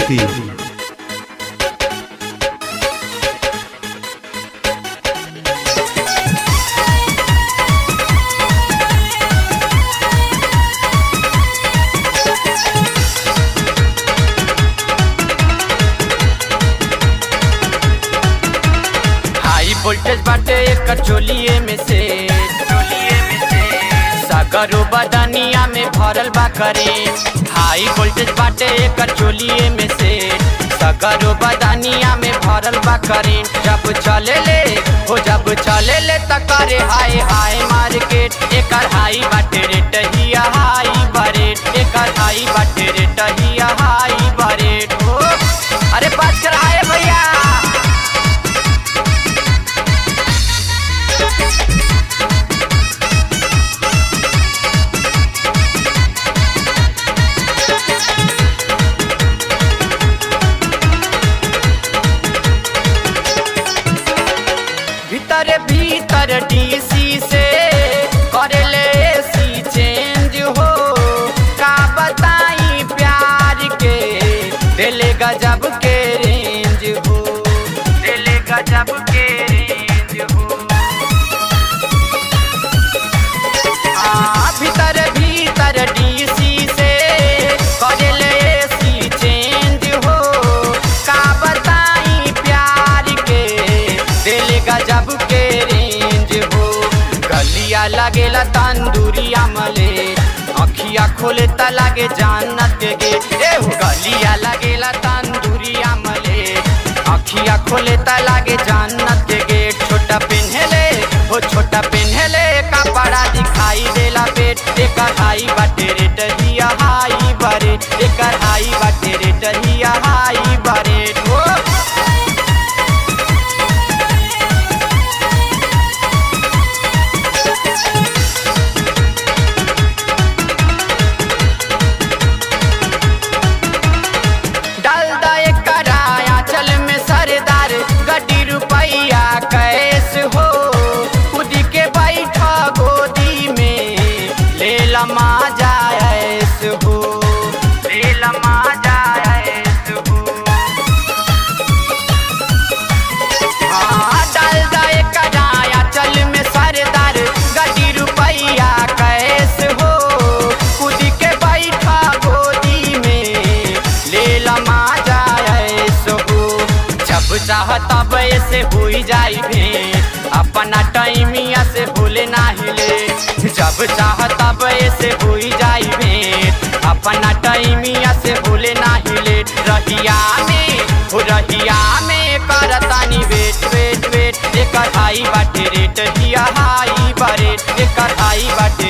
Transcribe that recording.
UP हाई voltage बाटे एकर चोलिए में से चोलिए में से सगरो बदनिया में भरल बा करे हाई वोल्टेज बाटे एकर चोलिए में से सगरो बदनिया में भरल बा करे जब चले ले हो जब चले ले त करे हाय हाय मार्केट एकर हाई बाटे रेट हिया हाई बरेट एकर हाई बाटे रेट हिया हाई बरेट हो अरे बात कर हाय भैया भीतर भीतर डीसी से करेले सी चेंज हो का बताई प्यार के दिले गजब के रेंज हो दिले गजब के रेंज हो हाँ, भीतर भीतर डीसी से करेले सी चेंज हो का बताई प्यार के दिल गजब के रेंज हो गलिया लगेला तंदूरी अमले अखिया खोले त लागे जानत के गेट ए हो गलिया लगेला तंदूरी अमले अखिया खोले त लागे जानत के गेट छोटा पेन्हले हो छोटा पेन्हले कपड़ा दिखाई देला पेट एकर हाई बाटे रेट हिया हाई बरे एकर हाई बाटे रेट हिया हाई बरे हो डाल दे कराया चल में सरदार गड्डी रुपैया कैस हो खुद के बैठा गोदी में ले लमा जायस हो ले लमा जायस हो हाँ, डाल दे कराया चल में सरदार गड्डी रुपैया कैस हो खुद के बैठा गोदी में ले लमा जायस हो जब चाह तब ऐसे हुई जाई भेंट अपना टाइमिया से भूले नाही ले जब चाह तब ऐसे हुई जाई भेंट अपना टाइमिया से भूले नाही ले रहिया में हो रहिया में करतानी वेट वेट वेट एकर हाई बाटे रेट हिया हाई बरेट एकर हाई बाटे